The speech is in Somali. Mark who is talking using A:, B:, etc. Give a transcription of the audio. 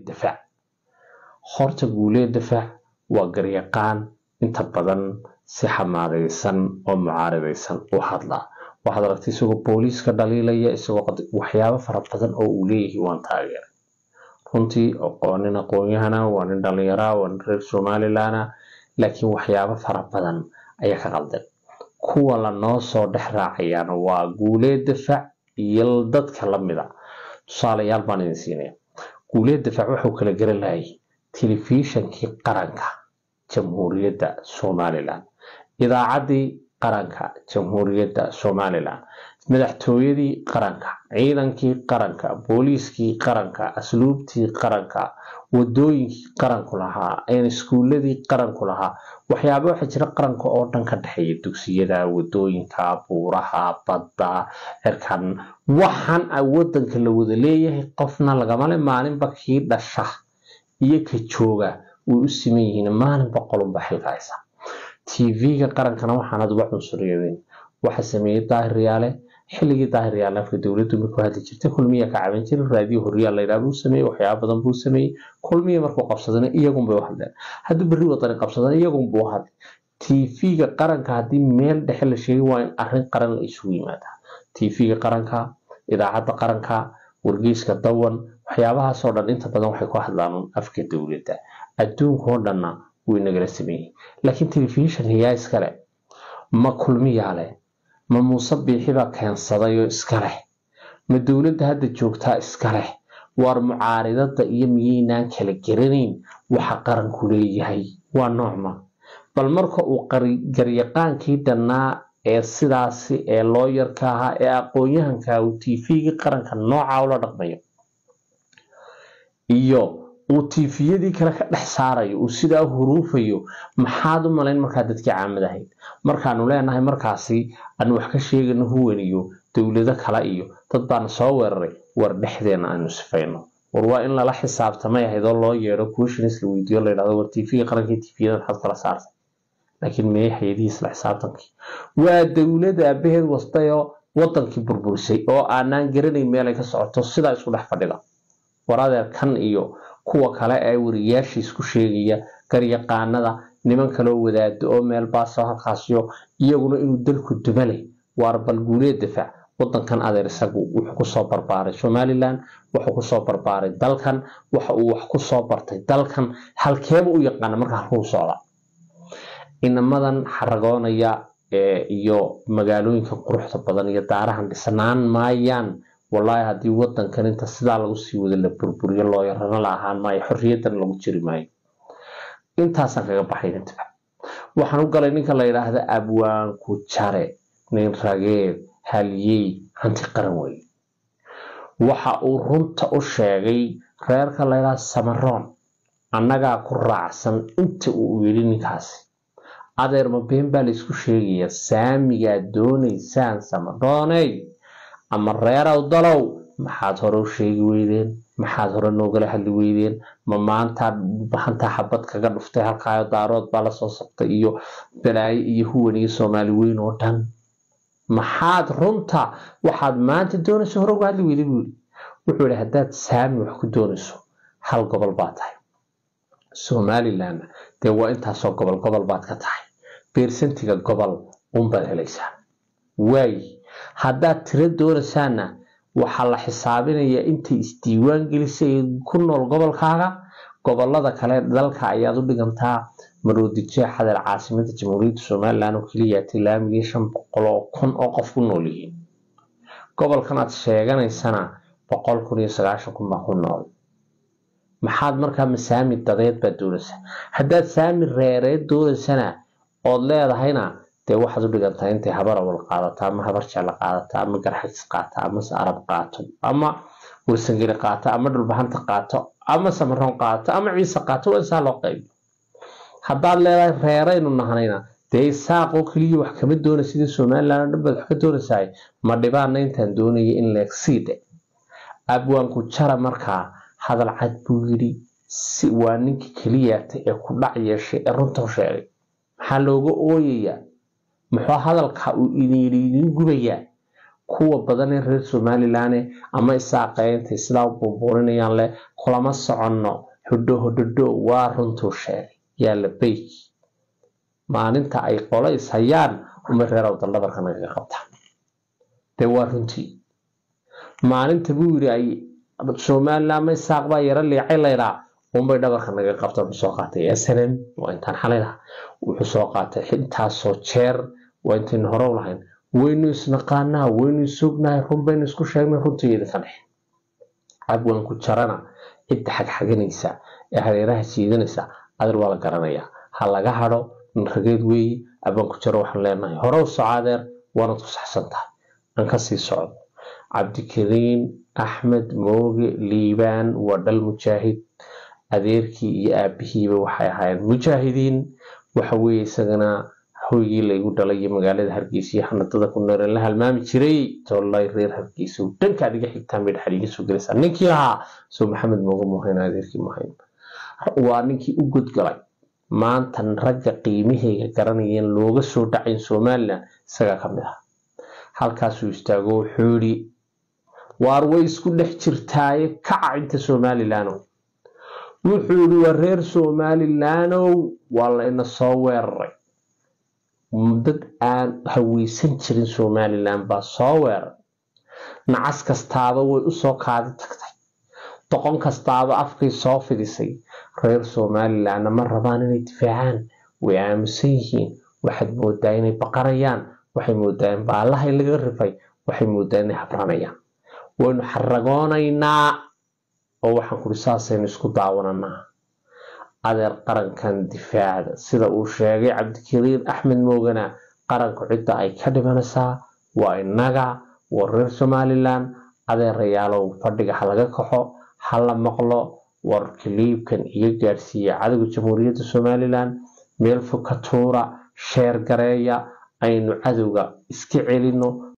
A: dafaac horta guuleed dafaac waa garyaqaan inta badan si xamaadaysan oo mucaaridaysan u hadlaa waxaad aragtay isagoo booliiska dhaliilaya isagoo waxyaabo fara badan oo uu leeyahay waan taageeray runtii waa nin aqoon-yahana waa nin dhalinyara waa nin reer somalilan laakiin waxyaabo fara badan ayaa ka qaldan kuwa lanoo soo dhex raacayaana waa guuleed dafaac iyo dadka lamida tusaalayaal baan idin siinaya guuleed dafaac wuxuu kala garan lahayay telefishankii qaranka jamhuuriyadda somalilan idaacaddii qaranka jamhuuriyadda somalilan madaxtooyadii qaranka ciidankii qaranka booliiskii qaranka asluubtii qaranka wadooyinkii qaranku lahaa iskuuladii qaranku lahaa waxyaaba waxaa jira qaranka oo dhan ka dhexeeya dugsiyada wadooyinka buuraha badda cirkan waxaan wadanka la wada leeyahay qofna lagamale maalinba kii dhasha iyo ka jooga way u siman yihiin maalinba qolunba xilka haysa tv-ga qarankana waxaanad uga cunsuriyadeen waxa sameeyey daahir yaale xilligii daahir yaale afka dowladdu markuu hadli jirtay kulmiya ka caban jiray raadiyo horyaal laydhaa buu sameeyey waxyaaba badan buu sameeyey kulmiya markuu qabsadana iyagunbay u hadleen haddii berri wadani qabsadana iyagunbuu u hadlay tv-ga qaranka haddii meel dhexe la sheegay waa in arrin qaran la isugu yimaadaa tv-ga qaranka idaacadda qaranka wargeyska dawan waxyaabahaasoo dhan inta badan waxay ku hadlaan afka dowladda adduunka oo dhanna way nagala sameeyey laakiin telefishanka yaa iskale ma kulmiyaa leh ma muuse biixibaa keensaday oo iska leh ma dowladda hadda joogtaa iska leh waar mucaaridada iyo miyaynaan kala garanayn waxa qaranku leeyahay waa noocma bal marka uu garyaqaankii dhannaa ee sidaasi ee looyarka ahaa ee aqoon-yahanka uu tvgii qaranka noocaa ula dhaqmayo iyo uu tifiyadii kale ka dhex saarayo uu sidaa huruufayo maxaad u malayn markaa dadkii caamad ahayd markaanu leenahay markaasi aanu wax ka sheegano huwan iyo dowlado kale iyo dad baana soo weeraray war dhexdeena aanu sifayno war waa in lala xisaabtamay ahayd oo loo yeedho questions la weydiiyo la yidhahdo war tvga qarankii tviyada maxaad kala saartay laakiin miyay hay-adihii isla xisaabtankii waa dowlada aabaheed wastayoo wadankii burburisay oo aanaan garanayn meelay ka socoto sidaa isku dhex fadhida war adeer kan iyo kuwa kale ee wariyaasha isku sheegaya garyaqaanada niman kaloo wadaado oo meel baaso halkaasyo iyaguna inuu dalku duma leh waar bal guuleed dafaac wadankan adeer isagu wuxuu kusoo barbaaray somalilan wuxuu kusoo barbaaray dalkan waxa uu wax kusoo bartay dalkan halkeeba u yaqaana marka halkuu socda inamadan xaragoonaya iyo magaalooyinka quruxda badan iyo daarahan dhisnaan maayaan wallaahi haddii wadankan inta sidaa lagu sii wada la burburiyo loo yarano la ahaan maayo xorriyadan lagu jiri maayo intaasaan kaga baxay intiba waxaan u galay ninka la yidhaahda abwaanku jare nin rageed haliyey hanti qaran wey waxa uu runta u sheegay reerka la yidhaha samaroon annagaa ku raacsan inta uu yidhi ninkaasi adeer ma been baa laysku sheegayaa saamigaad doonaysaan samarooney ama reerow dalow maxaad hore u sheegi weydeen maxaad hore noogala hadli weydeen ma maantaad hantaa xabad kaga dhuftay halkaayo daarood baa lasoo sabtay iyo balaayo iyo huwan iyo soomaali weyn oo dhan maxaad runta waxaad maanta doonayso hore uga hadli weyday buu yidhi wuxuu yidhi haddaad saami wax ku doonayso hal gobol baa tahay somalilan dee waa intaasoo gobol gobol baad ka tahay beersentiga gobol unbaad helaysaa waayi haddaad tiro doonaysaana waxaa la xisaabinayaa intay isdiiwaan gelisay ku nool gobolkaaga gobolada kale dalka ayaad u dhigantaa maroodijeex hadeer caasimada jamhuuriyadda somalilan oo keliya ilaa milyan shan boqol oo kun oo qof ku nool yihiin gobolkan aad sheeganaysana boqol kun iyo sagaashan kun baa ku nool maxaad markaa masaami dadeed baad doonaysaa haddaad saami reereed doonaysana ood leedahayna dee waxaad u dhigantaa intay habar awal qaadato ama habar jecla qaadato ama garxagis qaato ama arab qaato ama warsangeli qaato ama dhulbahanta qaato ama samaroon qaato ama ciise qaato waa insaa loo qaybiyo haddaad leedahay reeraynu nahnayna dee isaaqoo keliya wax kama doona sidii somalilan oo dhan baad wax ka doonaysahay ma dhibaana intaan doonaya in leegsiide abwaanku jara markaa hadal cad buu yidhi si waa ninkii keliyaata ee ku dhac yeeshay ee runta u sheegay maxaa looga ooyayaa muxuu hadalka uu idin gubayaa kuwa badan ee reer somalilan ama isaaqeeyntay sidaa u buunbuuninayaan leh kulama soconno hodho hodhodho waa runtuu sheegay yaala beyj maalinta ay qolo is hayaan umay reer awdaldhabarka nagaga qabtaan dee waa runtii maalinta buu yidhi ay somalilan ma isaaq baa yaro liicay laydhaa unbay dhabarka naga qabta wuxuu soo qaatay snm waa intaan xalay lahaa wuxuu soo qaatay intaasoo jeer waa intaynu hore u lahayn waynu isnaqaanaa waynu isognahay run baynu isku sheegnay runtigeeda ka dhex cabwanku jarana cidda xagxaganaysa ee hareeraha jiidanaysa adeer waa la garanayaa ha laga hadho rageed weeye abwanku jaro waxaan leenahay hore u soco adeer waanad ku saxsan tahay aan kasii socdo cabdikariin axmed mooge liibaan waa dhal mujaahid adeerkii iyo aabihiiba waxay ahaayeen mujaahidiin waxa weeye isagana hoygii laygu dhalay iyo magaalada hargeysa iyo xanadada ku nooreen la halmaami jiray toolay reer hargeysa dhankaad iga xigtaan bay dhexal iga soo gelaysaa ninkii ahaa soo maxamed mooge muhayn adeerkii muhayn waa ninkii u godgalay maantan ragga qiimahayga garanayeen looga soo dhacayn somalilan isagaa ka mid ah halkaasuu istaago wuxuu yidhi waar way isku dhex jirtaaye kaca inta somalilandow wuxuu yidhi waa reer somalilandow waa layna soo weeraray dad aan haweysan jirin somalilan baa soo weeraray nacas kastaaba way usoo kaadi tagtay doqon kastaaba afkay soo fidisay reer somalilanna ma rabaan inay difaacaan way aamusan yihiin waxaad moodaa inay baqanayaan waxay moodaa in baallahay laga rifay waxay moodaa inay habranayaan waynu xaragoonaynaa oo waxaan kuri saasaynu isku daawananaa adeer qarankan difaacda sida uu sheegay cabdikariin axmed moogana qaranku cidda ay ka dhimanaysaa waa innaga waa reer somalilan adeerayaalow fadhiga ha laga kaxo ha la maqlo war kaliibkan iyo gaadhsiiya cadowga jamhuuriyadda somalilan meel fog ka tuura sheer gareeya aynu cadowga iska celino